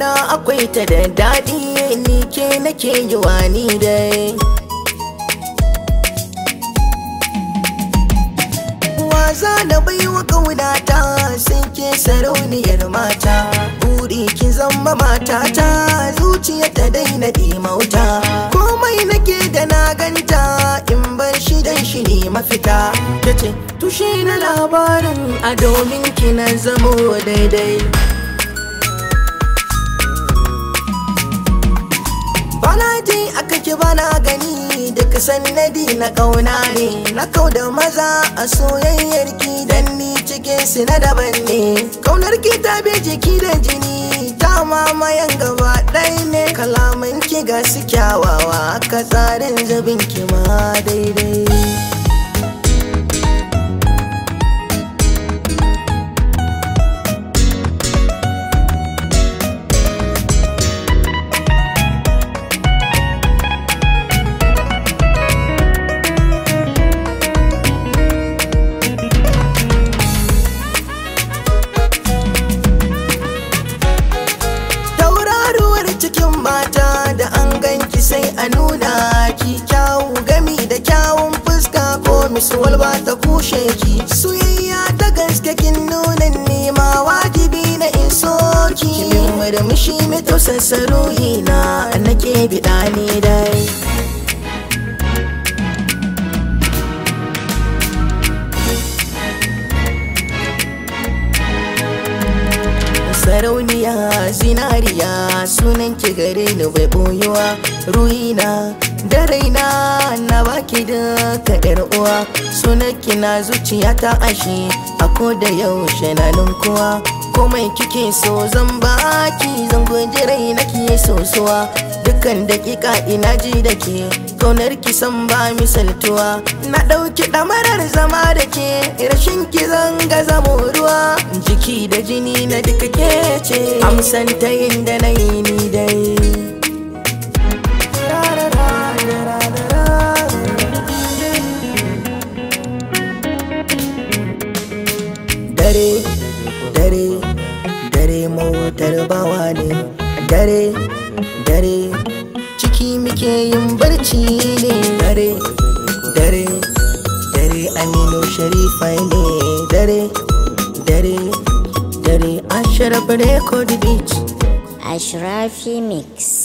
kauna akwai ta da daɗi ni ke nake yi wani dai Waza na baiwa kaunata sai ke sarauniyar mata Buri ki zama matata zuciya ta daina dimauta Komai nake da na ganta in bar shi dan shi ne mafita Tace tushe na labarin a domin ki na zamo daidai Bana ji aka ki bana gani duk sannadi na kauna ne na kau da maza a soyayyar ki dan ni cikin su na daban ne kaunar ki ta bi jiki da jini ta mamayan gaba ɗaya ne kalaman ki ga su kyawawa ka tsarin zabin ki ma daidai tauraruwar cikin mata da an ganki sai a nuna ki kyawu gami da kyawun fuska ko misuwal ba ta kushe ki soyayya ta gaske kin nuna nema wajibi na in so ki kimin murmushi mai tausasa ruhina nake biɗa ne dai sarauniya zinariya sunan ki gare ni bai boyuwa ruhina da raina na baki duka yar uwa sunan ki na zuciya ta ashe a ko da yaushe na ninkuwa komai kike so zan baki zan guji raina ki sosuwa dukkan dakika ina ji da ke kaunar ki san ba misaltuwa na ɗauki ɗamarar zama da ke rashin ki zan ga zamo ruwa jiki da jini na duka ke ce amsan ta yin da na yi ni dai dare dare dare motar bawa ne dare dare ciki muke yin barci ne dare dare dare aminu sharifa ne dare dare dare ashraf record beach Ashrafi Mix.